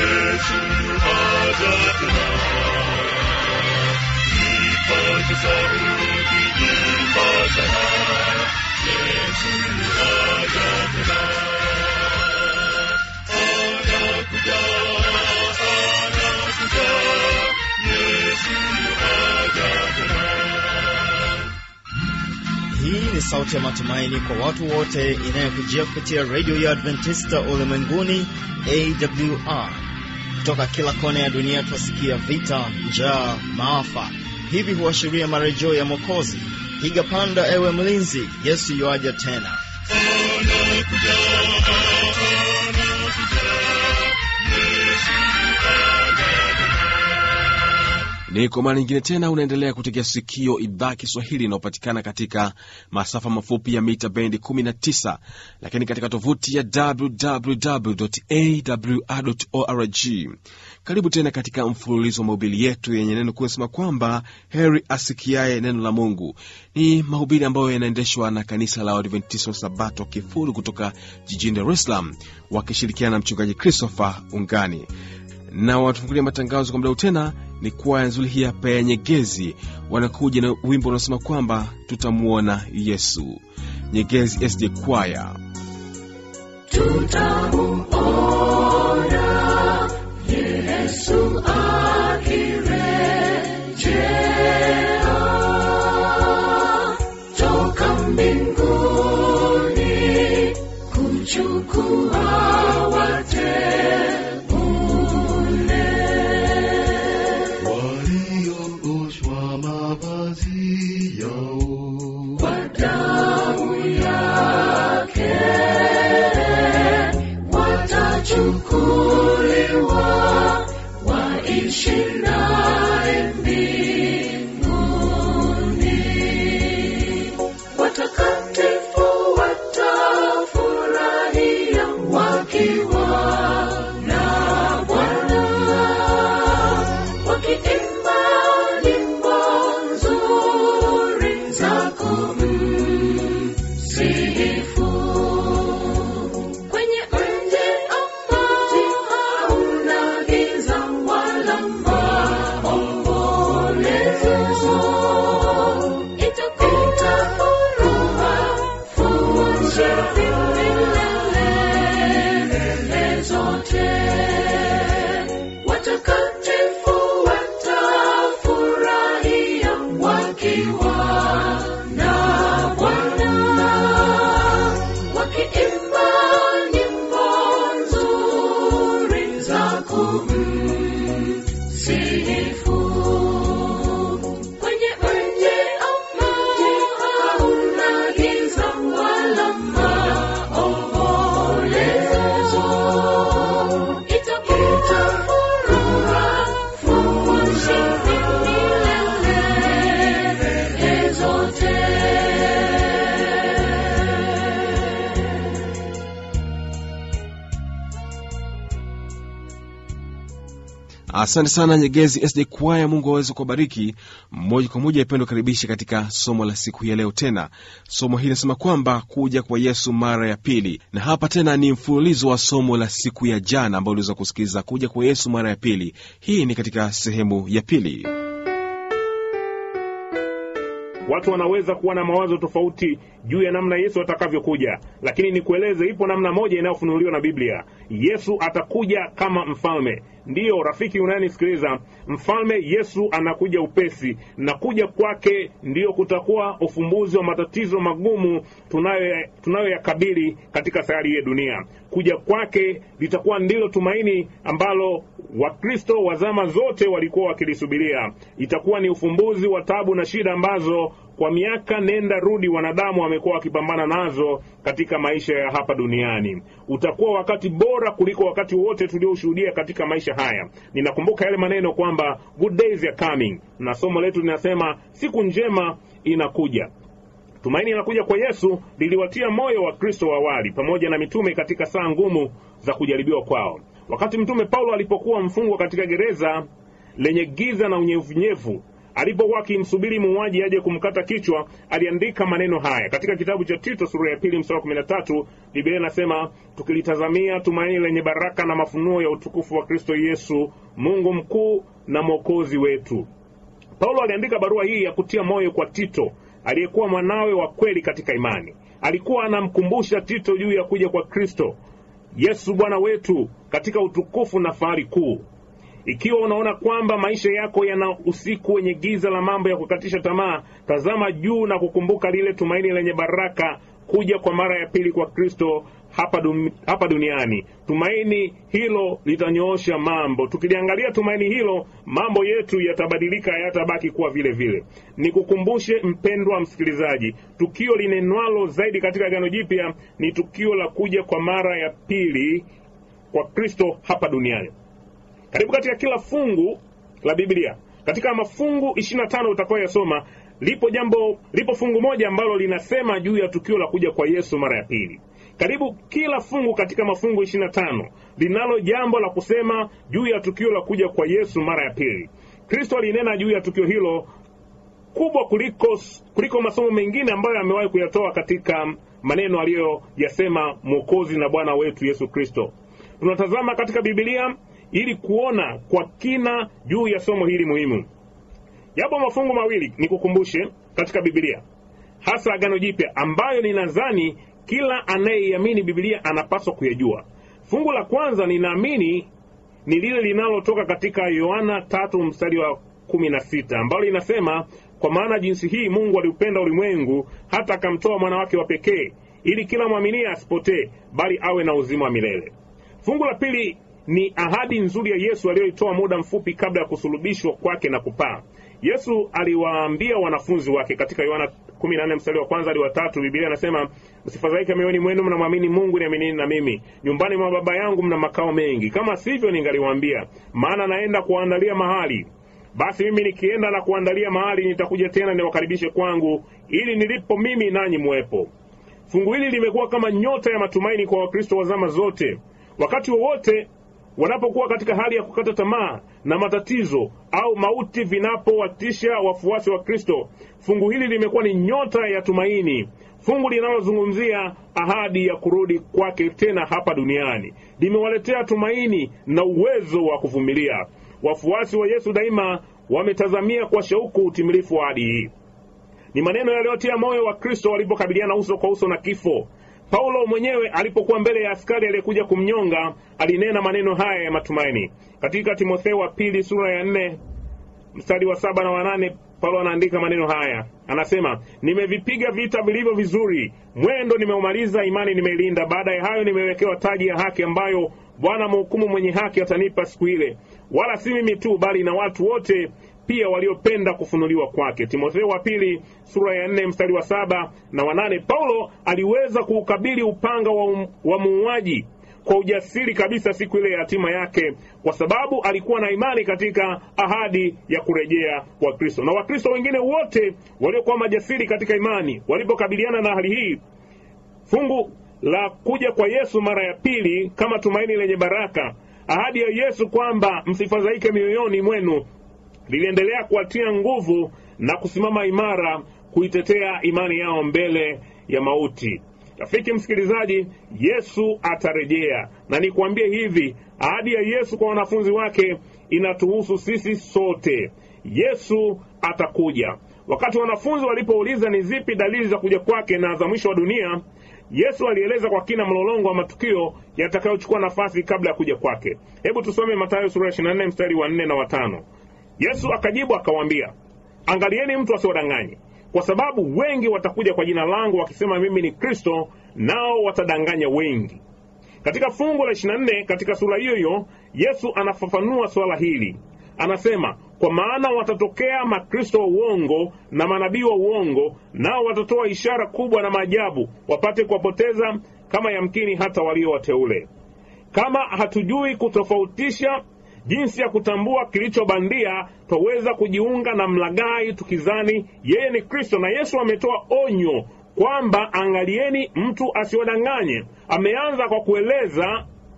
Yesu aja tena. Ipate sauti nyimba sana, Yesu aja tena. Anakuja, anakuja, Yesu aja tena. Hii ni sauti ya matumaini kwa watu wote inayokujia kupitia redio ya Adventista ulimwenguni AWR. Kutoka kila kona ya dunia twasikia vita, njaa, maafa. Hivi huashiria marejeo ya Mwokozi. Piga panda, ewe mlinzi, Yesu yuaja tena. Anakuja, anakuja, Yesu aja tena. Ni kwa mara nyingine tena unaendelea kutegea sikio idhaa Kiswahili inayopatikana katika masafa mafupi ya mita bendi 19, lakini katika tovuti ya www.awr.org. Karibu tena katika mfululizo wa mahubiri yetu yenye neno kusema kwamba heri asikiaye neno la Mungu. Ni mahubiri ambayo yanaendeshwa na kanisa la Waadventista wa Sabato Kifuru kutoka jijini Dar es Salaam wakishirikiana na mchungaji Christopher Ungani na watufungulia matangazo kwa muda huu tena ni kwaya nzuri hii hapa ya Nyegezi, wanakuja na wimbo unaosema kwamba tutamwona Yesu. Nyegezi SD Kwaya. tutamuona Yesu akirejea toka mbinguni kuchukua wateule. Waliooshwa mavazi yao Kwa damu yake watachukuliwa waishi naye mbinguni. Watakatifu watafurahia wakiwa na Bwana wakiimba nyimbo nzuri za kumsifu kwenye mji ambao hauna giza wala maombolezo. Itapita furaha, furaha milele zote. Watakatifu watafurahia wakiwa na Bwana, wakiimba nyimbo nzuri za kumsifu kwenye mji ambao hauna giza wala maombolezo. Itapita furaha, furaha milele zote. Asante sana Nyegezi SD Kwaya, Mungu aweze kuwabariki. Moja kwa moja ipendo karibisha katika somo la siku ya leo. Tena somo hili linasema kwamba kuja kwa Yesu mara ya pili, na hapa tena ni mfululizo wa somo la siku ya jana ambao uliweza kusikiliza kuja kwa Yesu mara ya pili. Hii ni katika sehemu ya pili. Watu wanaweza kuwa na mawazo tofauti juu ya namna Yesu atakavyokuja, lakini nikueleze, ipo namna moja inayofunuliwa na Biblia. Yesu atakuja kama mfalme. Ndiyo rafiki unayenisikiliza, mfalme Yesu anakuja upesi, na kuja kwake ndiyo kutakuwa ufumbuzi wa matatizo magumu tunayo tunayoyakabili katika sayari ya dunia. Kuja kwake litakuwa ndilo tumaini ambalo Wakristo wa zama zote walikuwa wakilisubiria. Itakuwa ni ufumbuzi wa tabu na shida ambazo kwa miaka nenda rudi wanadamu wamekuwa wakipambana nazo katika maisha ya hapa duniani. Utakuwa wakati bora kuliko wakati wote tulioshuhudia katika maisha haya. Ninakumbuka yale maneno kwamba good days are coming, na somo letu linasema siku njema inakuja. Tumaini linakuja kwa Yesu liliwatia moyo wa Kristo wa awali pamoja na mitume katika saa ngumu za kujaribiwa kwao. Wakati mtume Paulo alipokuwa mfungwa katika gereza lenye giza na unyevunyevu, alipokuwa akimsubiri muuaji aje kumkata kichwa, aliandika maneno haya katika kitabu cha Tito sura ya pili mstari wa kumi na tatu. Biblia inasema tukilitazamia tumaini lenye baraka na mafunuo ya utukufu wa Kristo Yesu, Mungu mkuu na mwokozi wetu. Paulo aliandika barua hii ya kutia moyo kwa Tito aliyekuwa mwanawe wa kweli katika imani. Alikuwa anamkumbusha Tito juu ya kuja kwa Kristo Yesu Bwana wetu katika utukufu na fahari kuu. Ikiwa unaona kwamba maisha yako yana usiku wenye giza la mambo ya kukatisha tamaa, tazama juu na kukumbuka lile tumaini lenye baraka, kuja kwa mara ya pili kwa Kristo hapa, dum, hapa duniani. Tumaini hilo litanyoosha mambo. Tukiliangalia tumaini hilo, mambo yetu yatabadilika, hayatabaki kuwa vile vile. Nikukumbushe mpendwa msikilizaji, tukio linenwalo zaidi katika Agano Jipya ni tukio la kuja kwa mara ya pili kwa Kristo hapa duniani. Karibu katika kila fungu la Biblia, katika mafungu 25 utakayoyasoma, lipo jambo, lipo fungu moja ambalo linasema juu ya tukio la kuja kwa Yesu mara ya pili. Karibu kila fungu katika mafungu 25 linalo jambo la kusema juu ya tukio la kuja kwa Yesu mara ya pili. Kristo alinena juu ya tukio hilo kubwa kuliko, kuliko masomo mengine ambayo amewahi kuyatoa katika maneno aliyoyasema Mwokozi na Bwana wetu Yesu Kristo. Tunatazama katika Biblia ili kuona kwa kina juu ya somo hili muhimu. Yapo mafungu mawili nikukumbushe katika Biblia, hasa Agano Jipya, ambayo ninadhani kila anayeiamini Biblia anapaswa kuyajua. Fungu la kwanza ninaamini ni lile linalotoka katika Yohana tatu mstari wa kumi na sita ambalo linasema, kwa maana jinsi hii Mungu aliupenda ulimwengu hata akamtoa mwana wake wa pekee, ili kila mwaminie asipotee, bali awe na uzima wa milele. Fungu la pili ni ahadi nzuri ya Yesu aliyoitoa muda mfupi kabla ya kusulubishwa kwake na kupaa. Yesu aliwaambia wanafunzi wake katika Yohana 14 mstari wa kwanza hadi wa tatu, Biblia inasema msifadhaike mioyoni mwenu, mnamwamini Mungu, niaminini na mimi. Nyumbani mwa Baba yangu mna makao mengi, kama sivyo ningaliwaambia, maana naenda kuandalia mahali. Basi mimi nikienda na kuandalia mahali, nitakuja tena niwakaribishe kwangu, ili nilipo mimi nanyi muwepo. Fungu hili limekuwa kama nyota ya matumaini kwa Wakristo wa zama zote. Wakati wowote wanapokuwa katika hali ya kukata tamaa na matatizo au mauti vinapowatisha wafuasi wa Kristo, fungu hili limekuwa ni nyota ya tumaini, fungu linalozungumzia ahadi ya kurudi kwake tena hapa duniani. Limewaletea tumaini na uwezo wa kuvumilia. Wafuasi wa Yesu daima wametazamia kwa shauku utimilifu wa ahadi hii. Ni maneno yaliyotia moyo wa Kristo walipokabiliana uso kwa uso na kifo. Paulo mwenyewe alipokuwa mbele ya askari aliyekuja kumnyonga alinena maneno haya ya matumaini katika Timotheo wa pili sura ya nne mstari wa saba na wanane. Paulo anaandika maneno haya, anasema nimevipiga vita vilivyo vizuri, mwendo nimeumaliza, imani nimeilinda. Baada ya hayo nimewekewa taji ya haki, ambayo Bwana mhukumu mwenye haki atanipa siku ile, wala si mimi tu, bali na watu wote pia waliopenda kufunuliwa kwake. Timotheo wa pili sura ya nne mstari wa saba na wanane. Paulo aliweza kuukabili upanga wa, um, wa muuaji kwa ujasiri kabisa siku ile ya hatima yake, kwa sababu alikuwa na imani katika ahadi ya kurejea kwa Kristo. Na Wakristo wengine wote waliokuwa majasiri katika imani walipokabiliana na hali hii, fungu la kuja kwa Yesu mara ya pili kama tumaini lenye baraka, ahadi ya Yesu kwamba msifadhaike mioyoni mwenu liliendelea kuwatia nguvu na kusimama imara kuitetea imani yao mbele ya mauti. Rafiki msikilizaji, Yesu atarejea, na nikwambie hivi, ahadi ya Yesu kwa wanafunzi wake inatuhusu sisi sote. Yesu atakuja. Wakati wanafunzi walipouliza ni zipi dalili za kuja kwake na za mwisho wa dunia, Yesu alieleza kwa kina mlolongo wa matukio yatakayochukua nafasi kabla ya kuja kwake. Hebu tusome Mathayo sura ya 24 mstari wa 4 na watano. Yesu akajibu akawaambia, angalieni mtu asiwadanganye, kwa sababu wengi watakuja kwa jina langu wakisema mimi ni Kristo, nao watadanganya wengi. Katika fungu la 24 katika sura hiyo hiyo Yesu anafafanua swala hili, anasema kwa maana watatokea makristo wa uongo na manabii wa uongo, nao watatoa ishara kubwa na maajabu, wapate kuwapoteza kama yamkini hata walio wateule. Kama hatujui kutofautisha jinsi ya kutambua kilicho bandia, twaweza kujiunga na mlaghai tukizani yeye ni Kristo. Na Yesu ametoa onyo kwamba angalieni mtu asiwadanganye. Ameanza kwa kueleza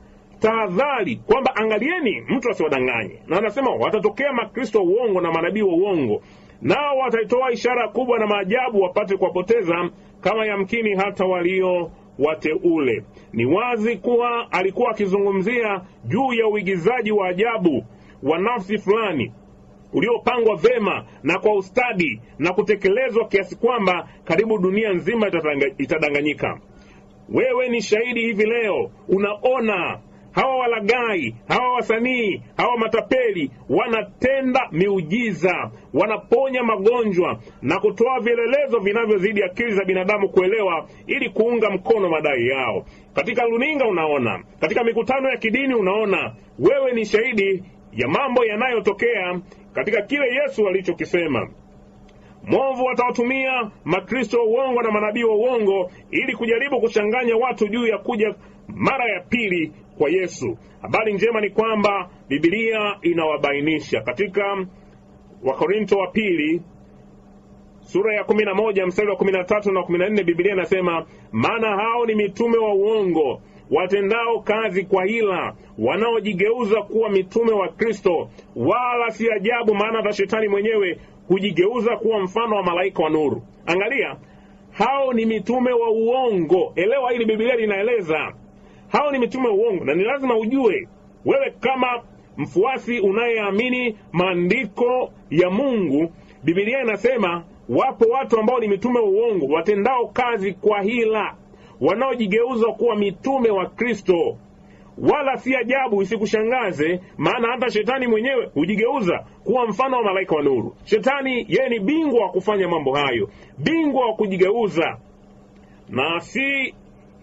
tahadhari kwamba angalieni mtu asiwadanganye, na anasema watatokea makristo wa uongo na manabii wa uongo, nao wataitoa ishara kubwa na maajabu wapate kuwapoteza kama yamkini hata walio wateule. Ni wazi kuwa alikuwa akizungumzia juu ya uigizaji wa ajabu wa nafsi fulani uliopangwa vema na kwa ustadi na kutekelezwa kiasi kwamba karibu dunia nzima itatanga- itadanganyika. Wewe ni shahidi hivi leo, unaona hawa walagai, hawa wasanii, hawa matapeli wanatenda miujiza, wanaponya magonjwa na kutoa vielelezo vinavyozidi akili za binadamu kuelewa, ili kuunga mkono madai yao. Katika luninga unaona, katika mikutano ya kidini unaona. Wewe ni shahidi ya mambo yanayotokea katika kile Yesu alichokisema. Mwovu atawatumia makristo wa uongo na manabii wa uongo ili kujaribu kuchanganya watu juu ya kuja mara ya pili kwa Yesu. Habari njema ni kwamba Biblia inawabainisha katika Wakorinto wa pili sura ya kumi na moja mstari wa kumi na tatu na kumi na nne Biblia inasema maana hao ni mitume wa uongo watendao kazi kwa hila, wanaojigeuza kuwa mitume wa Kristo. Wala si ajabu, maana hata shetani mwenyewe hujigeuza kuwa mfano wa malaika wa nuru. Angalia, hao ni mitume wa uongo. Elewa hili, Biblia linaeleza hao ni mitume wa uongo, na ni lazima ujue wewe kama mfuasi unayeamini maandiko ya Mungu, Biblia inasema wapo watu ambao ni mitume wa uongo watendao kazi kwa hila, wanaojigeuza kuwa mitume wa Kristo. Wala si ajabu, isikushangaze, maana hata shetani mwenyewe hujigeuza kuwa mfano wa malaika wa nuru. Shetani yeye ni bingwa wa kufanya mambo hayo, bingwa wa kujigeuza, na si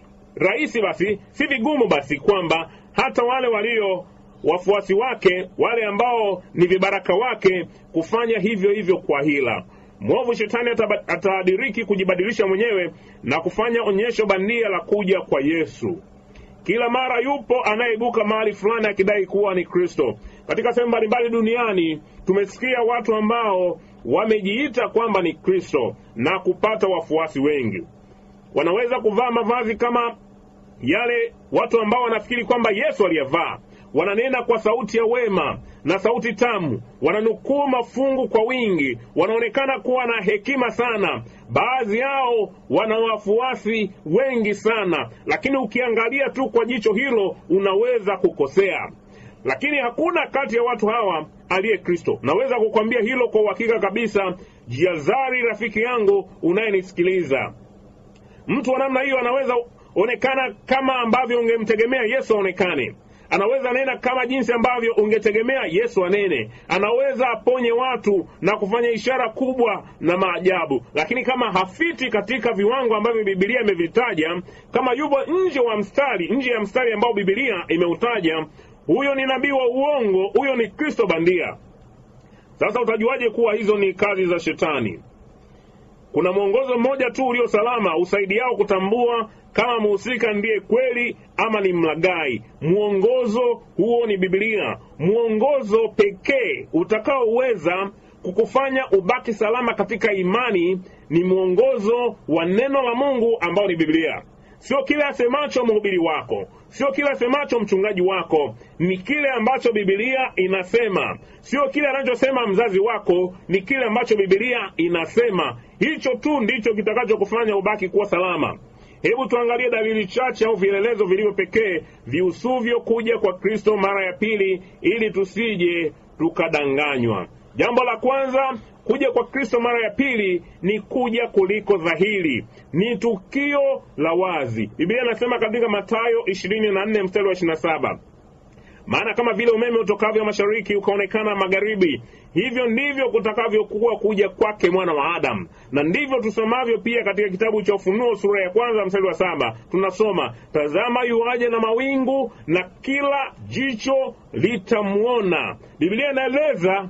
rahisi basi, si vigumu basi kwamba hata wale walio wafuasi wake, wale ambao ni vibaraka wake, kufanya hivyo hivyo kwa hila. Mwovu shetani ataba- atadiriki kujibadilisha mwenyewe na kufanya onyesho bandia la kuja kwa Yesu. Kila mara yupo anayeibuka mahali fulani akidai kuwa ni Kristo. Katika sehemu mbalimbali duniani tumesikia watu ambao wamejiita kwamba ni Kristo na kupata wafuasi wengi. Wanaweza kuvaa mavazi kama yale watu ambao wanafikiri kwamba Yesu aliyavaa. Wananena kwa sauti ya wema na sauti tamu, wananukuu mafungu kwa wingi, wanaonekana kuwa na hekima sana. Baadhi yao wana wafuasi wengi sana, lakini ukiangalia tu kwa jicho hilo unaweza kukosea. Lakini hakuna kati ya watu hawa aliye Kristo. Naweza kukwambia hilo kwa uhakika kabisa. Jiazari rafiki yangu unayenisikiliza, mtu wa namna hiyo anaweza onekana kama ambavyo ungemtegemea Yesu aonekane. Anaweza nena kama jinsi ambavyo ungetegemea Yesu anene. Anaweza aponye watu na kufanya ishara kubwa na maajabu, lakini kama hafiti katika viwango ambavyo Biblia imevitaja, kama yupo nje wa mstari, nje ya mstari ambao Biblia imeutaja, huyo ni nabii wa uongo, huyo ni Kristo bandia. Sasa utajuaje kuwa hizo ni kazi za Shetani? Kuna mwongozo mmoja tu ulio salama usaidiao kutambua kama mhusika ndiye kweli ama ni mlagai. Mwongozo huo ni Biblia, mwongozo pekee utakaoweza kukufanya ubaki salama katika imani ni mwongozo wa neno la Mungu ambao ni Biblia. Sio kile asemacho mhubiri wako, sio kile asemacho mchungaji wako, ni kile ambacho Biblia inasema. Sio kile anachosema mzazi wako, ni kile ambacho Biblia inasema. Hicho tu ndicho kitakachokufanya ubaki kuwa salama. Hebu tuangalie dalili chache au vielelezo vilivyo pekee viusuvyo kuja kwa Kristo mara ya pili, ili tusije tukadanganywa. Jambo la kwanza, kuja kwa Kristo mara ya pili ni kuja kuliko dhahiri, ni tukio la wazi. Biblia inasema katika Mathayo 24 mstari wa 27 maana kama vile umeme utokavyo mashariki ukaonekana magharibi, hivyo ndivyo kutakavyokuwa kuja kwake mwana wa Adamu. Na ndivyo tusomavyo pia katika kitabu cha Ufunuo sura ya kwanza mstari wa saba tunasoma, tazama yuaje na mawingu, na kila jicho litamwona. Biblia inaeleza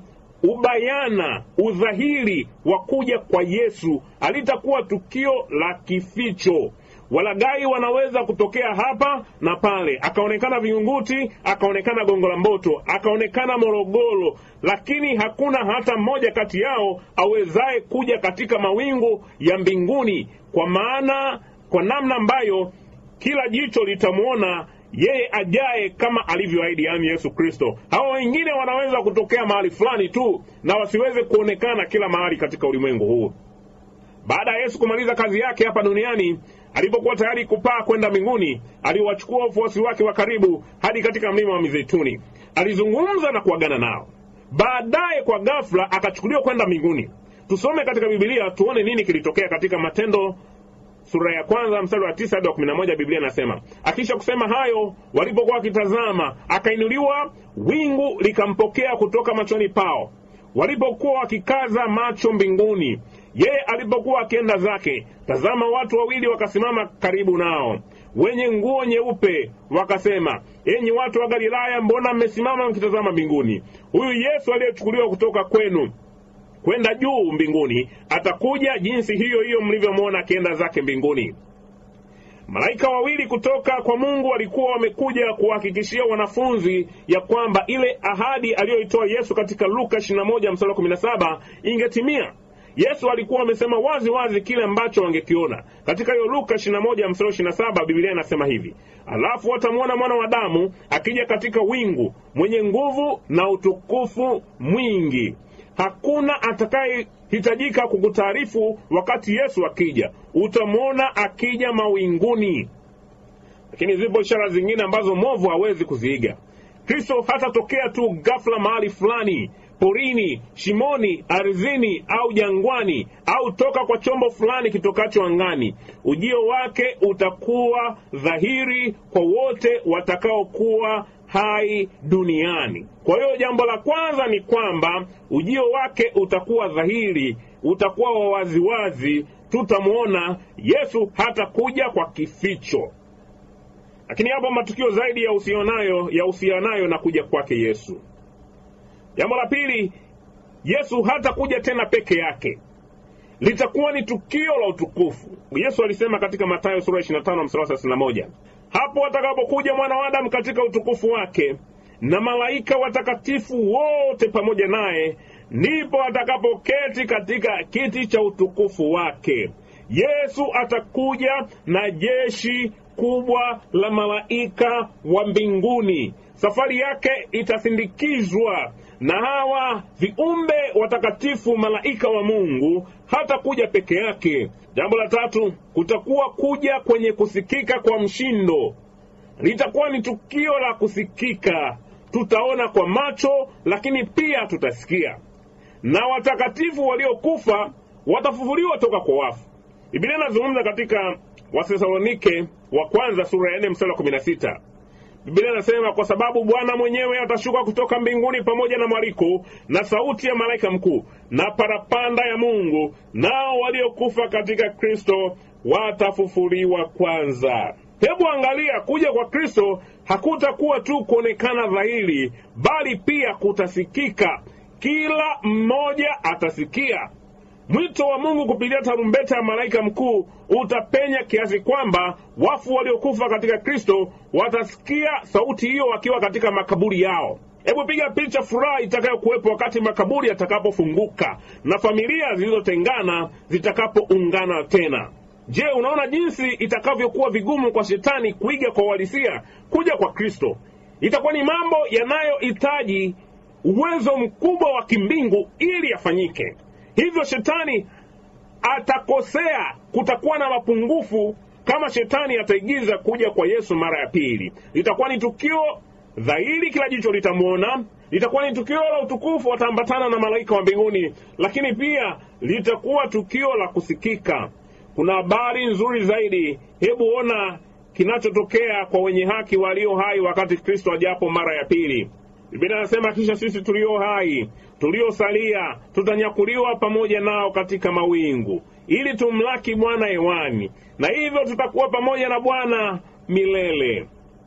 ubayana, udhahiri wa kuja kwa Yesu. Halitakuwa tukio la kificho. Walagai wanaweza kutokea hapa na pale, akaonekana Vingunguti, akaonekana Gongo la Mboto, akaonekana Morogoro, lakini hakuna hata mmoja kati yao awezaye kuja katika mawingu ya mbinguni, kwa maana kwa namna ambayo kila jicho litamwona yeye ajaye kama alivyoahidi, yaani Yesu Kristo. Hao wengine wanaweza kutokea mahali fulani tu na wasiweze kuonekana kila mahali katika ulimwengu huu. Baada ya Yesu kumaliza kazi yake hapa duniani, alipokuwa tayari kupaa kwenda mbinguni, aliwachukua wafuasi wake wa karibu hadi katika mlima wa Mizeituni. Alizungumza na kuagana nao. Baadaye kwa ghafla akachukuliwa kwenda mbinguni. Tusome katika Biblia tuone nini kilitokea katika Matendo sura ya kwanza mstari wa tisa hadi wa kumi na moja Biblia inasema akisha kusema hayo, walipokuwa wakitazama, akainuliwa, wingu likampokea kutoka machoni pao. Walipokuwa wakikaza macho mbinguni, yeye alipokuwa akienda zake, tazama, watu wawili wakasimama karibu nao, wenye nguo nyeupe, wakasema, enyi watu wa Galilaya, mbona mmesimama mkitazama mbinguni? Huyu Yesu aliyechukuliwa kutoka kwenu kwenda juu mbinguni atakuja jinsi hiyo hiyo mlivyomwona akienda zake mbinguni. Malaika wawili kutoka kwa Mungu walikuwa wamekuja kuwahakikishia wanafunzi ya kwamba ile ahadi aliyoitoa Yesu katika Luka 21 mstari wa 17 ingetimia. Yesu alikuwa amesema wazi wazi kile ambacho wangekiona. Katika hiyo Luka 21 mstari wa 27 Biblia inasema hivi: alafu watamwona mwana wa Adamu akija katika wingu, mwenye nguvu na utukufu mwingi hakuna atakayehitajika kukutaarifu wakati Yesu akija, utamwona akija mawinguni. Lakini zipo ishara zingine ambazo mwovu hawezi kuziiga. Kristo hatatokea tu ghafla mahali fulani, porini, shimoni, ardhini au jangwani, au toka kwa chombo fulani kitokacho angani. Ujio wake utakuwa dhahiri kwa wote watakaokuwa hai duniani. Kwa hiyo jambo la kwanza ni kwamba ujio wake utakuwa dhahiri, utakuwa wa waziwazi, tutamwona Yesu hatakuja kwa kificho. Lakini hapo matukio zaidi yahusianayo yahusianayo na kuja kwake Yesu. Jambo la pili, Yesu hatakuja tena peke yake, litakuwa ni tukio la utukufu. Yesu alisema katika Mathayo sura 25 mstari wa 31 hapo atakapokuja mwana wa Adamu katika utukufu wake na malaika watakatifu wote pamoja naye, ndipo atakapoketi katika kiti cha utukufu wake. Yesu atakuja na jeshi kubwa la malaika wa mbinguni. Safari yake itasindikizwa na hawa viumbe watakatifu, malaika wa Mungu. Hatakuja peke yake. Jambo la tatu, kutakuwa kuja kwenye kusikika kwa mshindo. Litakuwa ni tukio la kusikika, tutaona kwa macho, lakini pia tutasikia, na watakatifu waliokufa watafufuliwa toka kwa wafu. Biblia inazungumza katika Wathesalonike wa kwanza sura ya nne mstari wa kumi na sita. Biblia inasema kwa sababu Bwana mwenyewe atashuka kutoka mbinguni pamoja na mwaliko na sauti ya malaika mkuu na parapanda ya Mungu, nao waliokufa katika Kristo watafufuliwa kwanza. Hebu angalia, kuja kwa Kristo hakutakuwa tu kuonekana dhahiri, bali pia kutasikika. Kila mmoja atasikia mwito wa Mungu kupitia tarumbeta ya malaika mkuu utapenya kiasi kwamba wafu waliokufa katika Kristo watasikia sauti hiyo wakiwa katika makaburi yao. Hebu piga picha furaha itakayokuwepo wakati makaburi yatakapofunguka na familia zilizotengana zitakapoungana tena. Je, unaona jinsi itakavyokuwa vigumu kwa shetani kuiga kwa uhalisia kuja kwa Kristo? Itakuwa ni mambo yanayohitaji uwezo mkubwa wa kimbingu ili yafanyike. Hivyo shetani atakosea, kutakuwa na mapungufu kama shetani ataigiza kuja kwa Yesu mara ya pili. Litakuwa ni tukio dhahiri, kila jicho litamwona. Litakuwa ni tukio la utukufu, wataambatana na malaika wa mbinguni, lakini pia litakuwa tukio la kusikika. Kuna habari nzuri zaidi. Hebu ona kinachotokea kwa wenye haki walio hai wakati Kristo ajapo mara ya pili. Biblia inasema kisha sisi tulio hai tuliosalia tutanyakuliwa pamoja nao katika mawingu, ili tumlaki Bwana hewani, na hivyo tutakuwa pamoja na Bwana milele.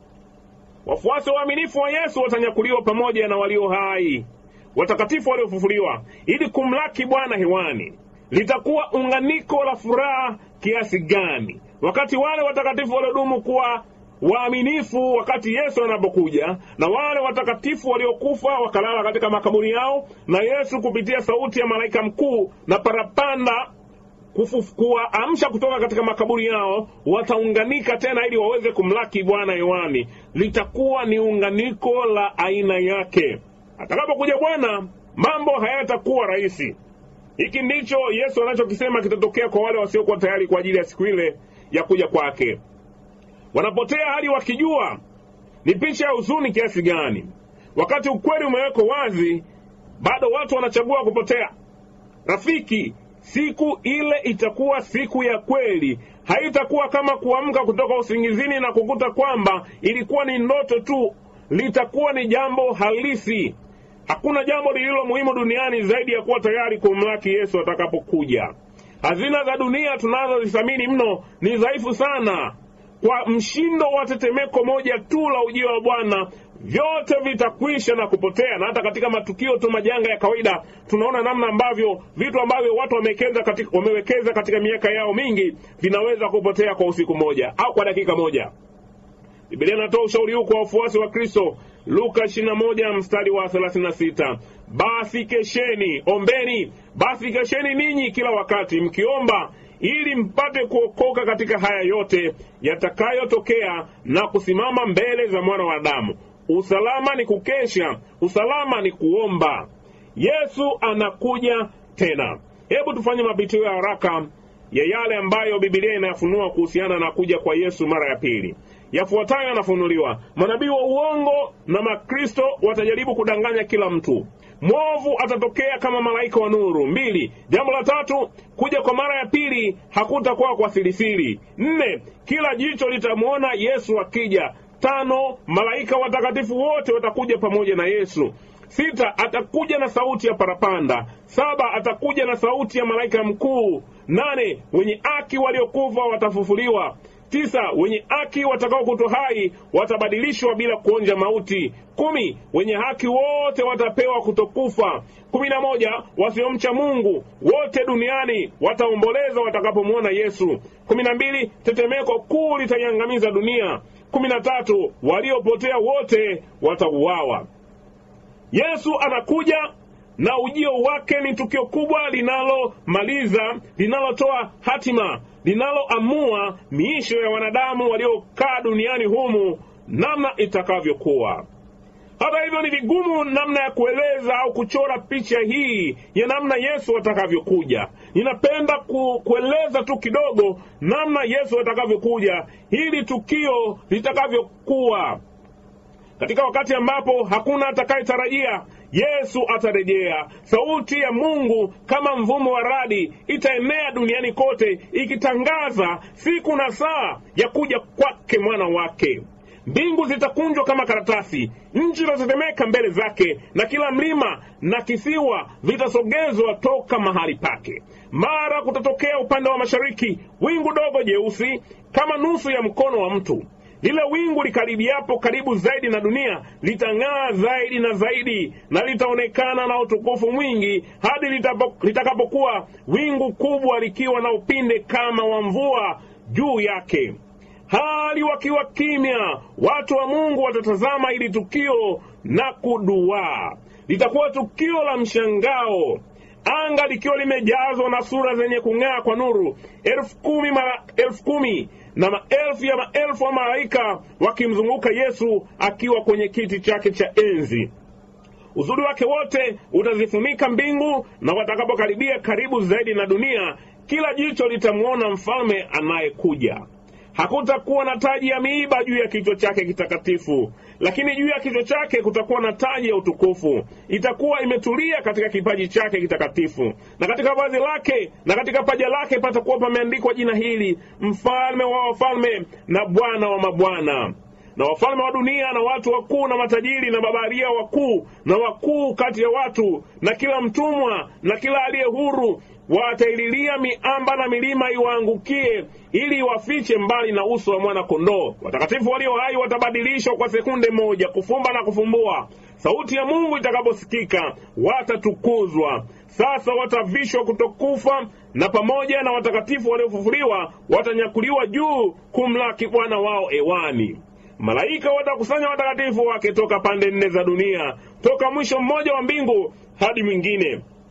Wafuasi waaminifu wa Yesu watanyakuliwa pamoja na walio hai, watakatifu waliofufuliwa, ili kumlaki Bwana hewani. Litakuwa unganiko la furaha kiasi gani wakati wale watakatifu waliodumu kuwa waaminifu wakati Yesu anapokuja, na wale watakatifu waliokufa wakalala katika makaburi yao, na Yesu kupitia sauti ya malaika mkuu na parapanda kufu- kuwaamsha kutoka katika makaburi yao, wataunganika tena ili waweze kumlaki Bwana hewani. Litakuwa ni unganiko la aina yake. Atakapokuja Bwana, mambo hayatakuwa rahisi. Hiki ndicho Yesu anachokisema kitatokea kwa wale wasiokuwa tayari kwa ajili ya siku ile ya kuja kwake. Wanapotea hali wakijua ni picha ya huzuni kiasi gani. Wakati ukweli umewekwa wazi, bado watu wanachagua kupotea. Rafiki, siku ile itakuwa siku ya kweli. Haitakuwa kama kuamka kutoka usingizini na kukuta kwamba ilikuwa ni ndoto tu. Litakuwa ni jambo halisi. Hakuna jambo lililo muhimu duniani zaidi ya kuwa tayari kumlaki Yesu atakapokuja. Hazina za dunia tunazozithamini mno ni dhaifu sana. Kwa mshindo wa tetemeko moja tu la ujio wa Bwana, vyote vitakwisha na kupotea. Na hata katika matukio tu majanga ya kawaida, tunaona namna ambavyo vitu ambavyo watu wamewekeza katika, wamewekeza katika miaka yao mingi vinaweza kupotea kwa usiku moja au kwa dakika moja. Biblia inatoa ushauri huu kwa wafuasi wa Kristo. Luka 21 mstari wa 36, basi kesheni, ombeni, basi kesheni ninyi kila wakati mkiomba, ili mpate kuokoka katika haya yote yatakayotokea na kusimama mbele za mwana wa Adamu. Usalama ni kukesha, usalama ni kuomba. Yesu anakuja tena. Hebu tufanye mapitio ya haraka ya yale ambayo Biblia inayafunua kuhusiana na kuja kwa Yesu mara ya pili. Yafuatayo yanafunuliwa: manabii wa uongo na Makristo watajaribu kudanganya kila mtu. Mwovu atatokea kama malaika wa nuru. Mbili. Jambo la tatu, kuja kwa mara ya pili hakutakuwa kwa sirisiri. Nne. Kila jicho litamwona Yesu akija. Tano. Malaika watakatifu wote watakuja pamoja na Yesu. Sita, atakuja na sauti ya parapanda. Saba, atakuja na sauti ya malaika mkuu. Nane, wenye haki waliokufa watafufuliwa. Tisa, wenye haki watakaokutwa hai watabadilishwa bila kuonja mauti. Kumi, wenye haki wote watapewa kutokufa. Kumi na moja, wasiomcha Mungu wote duniani wataomboleza watakapomwona Yesu. Kumi na mbili, tetemeko kuu litaiangamiza dunia. Kumi na tatu, waliopotea wote watauawa. Yesu anakuja na ujio wake ni tukio kubwa linalomaliza, linalotoa hatima, linaloamua miisho ya wanadamu waliokaa duniani humu namna itakavyokuwa. Hata hivyo, ni vigumu namna ya kueleza au kuchora picha hii ya namna Yesu atakavyokuja. Ninapenda ku, kueleza tu kidogo namna Yesu atakavyokuja, hili tukio litakavyokuwa katika wakati ambapo hakuna atakayetarajia Yesu atarejea. Sauti ya Mungu kama mvumo wa radi itaenea duniani kote, ikitangaza siku na saa ya kuja kwake mwana wake. Mbingu zitakunjwa kama karatasi, nchi itatetemeka mbele zake, na kila mlima na kisiwa vitasogezwa toka mahali pake. Mara kutatokea upande wa mashariki wingu dogo jeusi kama nusu ya mkono wa mtu lile wingu likaribiapo karibu zaidi na dunia litang'aa zaidi na zaidi, na litaonekana na utukufu mwingi hadi litapo- litakapokuwa wingu kubwa likiwa na upinde kama wa mvua juu yake. Hali wakiwa kimya, watu wa Mungu watatazama ili tukio na kuduaa. Litakuwa tukio la mshangao anga likiwa limejazwa na sura zenye kung'aa kwa nuru elfu kumi mara elfu kumi na maelfu ya maelfu wa malaika wakimzunguka Yesu akiwa kwenye kiti chake cha enzi. Uzuri wake wote utazifunika mbingu, na watakapokaribia karibu zaidi na dunia, kila jicho litamwona mfalme anayekuja. Hakutakuwa na taji ya miiba juu ya kichwa chake kitakatifu, lakini juu ya kichwa chake kutakuwa na taji ya utukufu. Itakuwa imetulia katika kipaji chake kitakatifu, na katika vazi lake na katika paja lake patakuwa pameandikwa jina hili, mfalme wa wafalme na Bwana wa mabwana na wafalme wa dunia na watu wakuu na matajiri na mabaharia wakuu na wakuu kati ya watu na kila mtumwa na kila aliye huru wataililia miamba na milima iwaangukie ili iwafiche mbali na uso wa mwana kondoo. Watakatifu walio hai watabadilishwa kwa sekunde moja, kufumba na kufumbua. Sauti ya Mungu itakaposikika, watatukuzwa. Sasa watavishwa kutokufa, na pamoja na watakatifu waliofufuliwa watanyakuliwa juu kumlaki Bwana wao ewani. Malaika watakusanya watakatifu wake toka pande nne za dunia, toka mwisho mmoja wa mbingu hadi mwingine.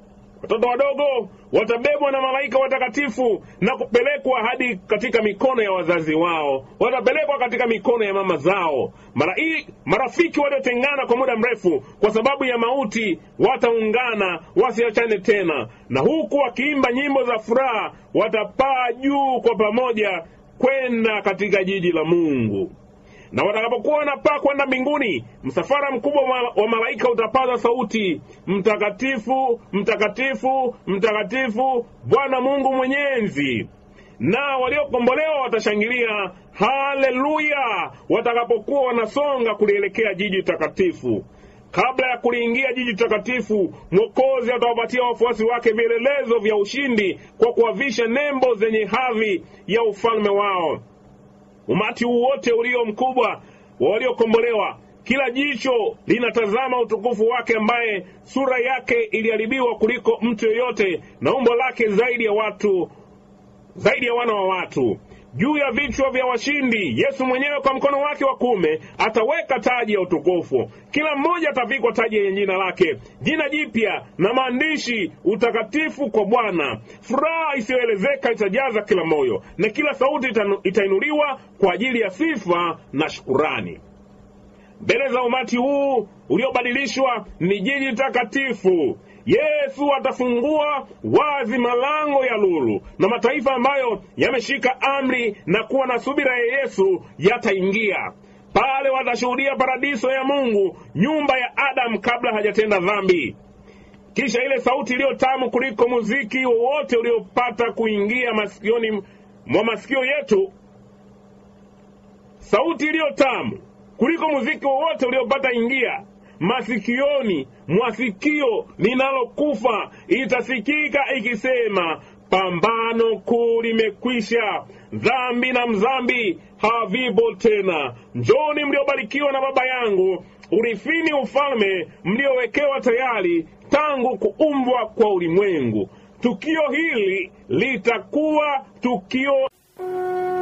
watoto wadogo watabebwa na malaika watakatifu na kupelekwa hadi katika mikono ya wazazi wao, watapelekwa katika mikono ya mama zao. Marai, marafiki waliotengana kwa muda mrefu kwa sababu ya mauti wataungana, wasiachane tena, na huku wakiimba nyimbo za furaha watapaa juu kwa pamoja kwenda katika jiji la Mungu na watakapokuwa wanapaa kwenda mbinguni, msafara mkubwa wa wa malaika utapaza sauti, mtakatifu, mtakatifu, mtakatifu, Bwana Mungu Mwenyezi. Na waliokombolewa watashangilia haleluya, watakapokuwa wanasonga kulielekea jiji takatifu. Kabla ya kuliingia jiji takatifu, Mwokozi atawapatia wafuasi wake vielelezo vya ushindi kwa kuwavisha nembo zenye hadhi ya ufalme wao. Umati huu wote ulio mkubwa wa waliokombolewa, kila jicho linatazama utukufu wake, ambaye sura yake iliharibiwa kuliko mtu yeyote, na umbo lake zaidi ya watu, zaidi ya wana wa watu. Juu ya vichwa vya washindi, Yesu mwenyewe kwa mkono wake wa kuume ataweka taji ya utukufu. Kila mmoja atavikwa taji yenye jina lake, jina jipya na maandishi, utakatifu kwa Bwana. Furaha isiyoelezeka itajaza kila moyo, na kila sauti itanu- itainuliwa kwa ajili ya sifa na shukurani mbele za umati huu uliobadilishwa ni jiji takatifu. Yesu atafungua wazi malango ya lulu, na mataifa ambayo yameshika amri na kuwa na subira ya Yesu yataingia pale. Watashuhudia paradiso ya Mungu, nyumba ya Adamu kabla hajatenda dhambi. Kisha ile sauti iliyo tamu kuliko muziki wowote uliopata kuingia masikioni mwa masikio yetu sauti iliyo tamu kuliko muziki wowote uliopata ingia masikioni mwa sikio linalokufa itasikika ikisema, pambano kuu limekwisha, dhambi na mzambi havipo tena. Njoni mliobarikiwa na Baba yangu, urithini ufalme mliowekewa tayari tangu kuumbwa kwa ulimwengu. Tukio hili litakuwa tukio